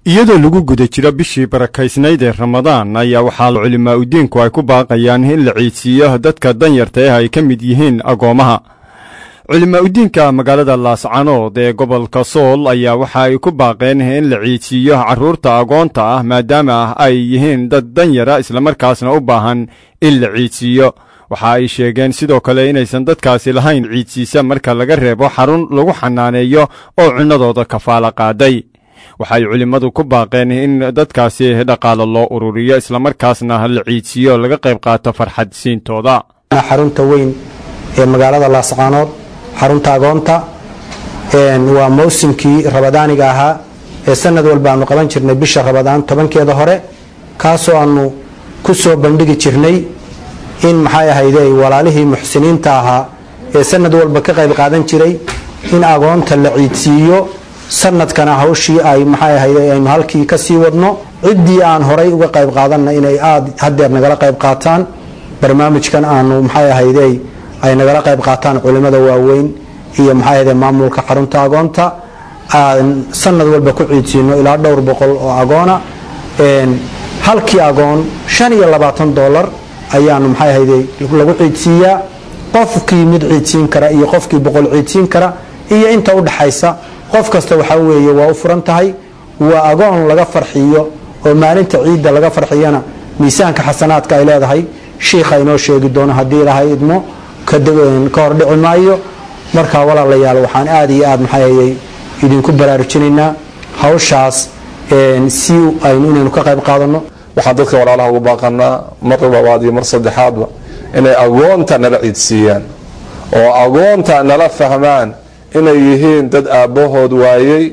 iyadoo lagu guda jiro bishii barakaysnayd ee ramadaan ayaa waxaa culimaa udiinku ay ku baaqayaan in la ciidsiiyo dadka danyarta ah ay ka mid yihiin agoomaha culimaa udiinka magaalada laascanood ee gobolka sool ayaa waxa ay ku baaqeen in la ciidsiiyo carruurta agoonta ah maadaama ay yihiin dad danyara islamarkaasna u baahan in la ciidsiiyo waxa ay sheegeen sidoo kale inaysan dadkaasi lahayn ciidsiisa marka laga reebo xarun lagu xanaaneeyo oo cunnadooda kafaala qaaday waxay culimmadu ku baaqeen in dadkaasi dhaqaalo loo ururiyo islamarkaasna la ciidsiiyo laga qayb qaato farxad siintooda xarunta weyn ee magaalada laascaanood xarunta agoonta waa mawsimkii rabadaaniga ahaa ee sanad walba aanu qaban jirnay bisha rabadaan tobankeeda hore kaasoo aanu ku soo bandhigi jirnay in maxay ahayde walaalihii muxsiniinta ahaa ee sanad walba ka qayb qaadan jiray in agoonta la ciidsiiyo sanadkana hawshii ay maxay ahayde aynu halkii ka sii wadno ciddii aan horay uga qayb qaadanna inay aad hadeer nagala qayb qaataan barnaamijkan aanu maxay ahayde ay nagala qayb qaataan culimada waaweyn iyo maxay ahayde maamulka xarunta agoonta aan sanad walba ku ciidsiino ilaa dhowr boqol oo agoona halkii agoon shan iyo labaatan dolar ayaanu maxay ahayde lagu ciidsiiyaa qofkii mid ciidsiin kara iyo qofkii boqol ciidsiin kara iyo inta udhaxaysa qof kasta waxaa weeye waa u furan tahay waa agoon laga farxiyo oo maalinta ciidda laga farxiyana miisaanka xasanaadka ay leedahay shiikha inoo sheegi doono haddii ilaahay idmo ka hor dhici maayo markaa walaalayaal waxaan aad iyo aad maxay idinku baraarujinaynaa hawshaas si aynu inaynu ka qayb qaadano waxaan dadka walaalaha ugu baaqanaa mar labaad iyo mar saddexaadba inay agoonta nala ciidsiiyaan oo agoonta nala fahmaan inay yihiin dad aabbahood waayey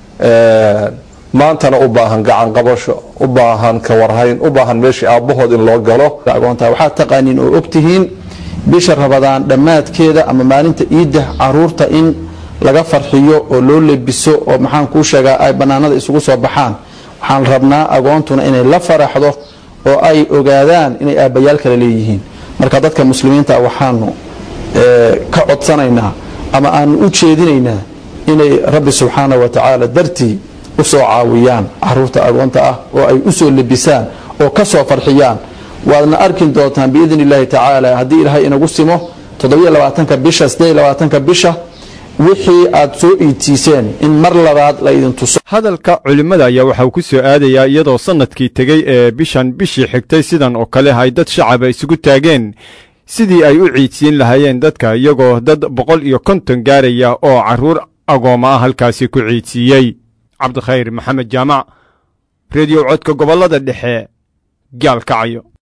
maantana u baahan gacan qabasho u baahan kawarhayn u baahan meeshii aabbahood in loo galo agoonta waxaad taqaaniin oo ogtihiin bisha rabadaan dhammaadkeeda ama maalinta iidda caruurta in laga farxiyo oo loo lebiso oo maxaan kuu sheegaa ay bannaanada isugu soo baxaan waxaan rabnaa agoontuna inay la faraxdo oo ay ogaadaan inay aabbayaal kale leeyihiin marka dadka muslimiinta waxaanu ka codsanaynaa ama aanu u jeedinaynaa inay rabbi subxaana wa tacaala dartii u soo caawiyaan caruurta agoonta ah oo ay u soo lebisaan oo ka soo farxiyaan waadna arki doontaan biidn illaahi tacaala haddii ilaahay inagu simo toddobaatanka bisha sideedlabaatanka bisha wixii aad soo iidsiiseen in mar labaad la idin tuso hadalka culimmada ayaa waxa uu ku soo aadayaa iyadoo sannadkii tegey ee bishan bishii xigtay sidan oo kale ay dad shacaba isugu taageen sidii ay u ciidsiin lahaayeen dadka iyagoo dad boqol iyo konton gaaraya oo carruur agooma ah halkaasi ku ciidsiiyey cabdikhayr maxamed jaamac rediyo codka gobollada dhexe gaalkacayo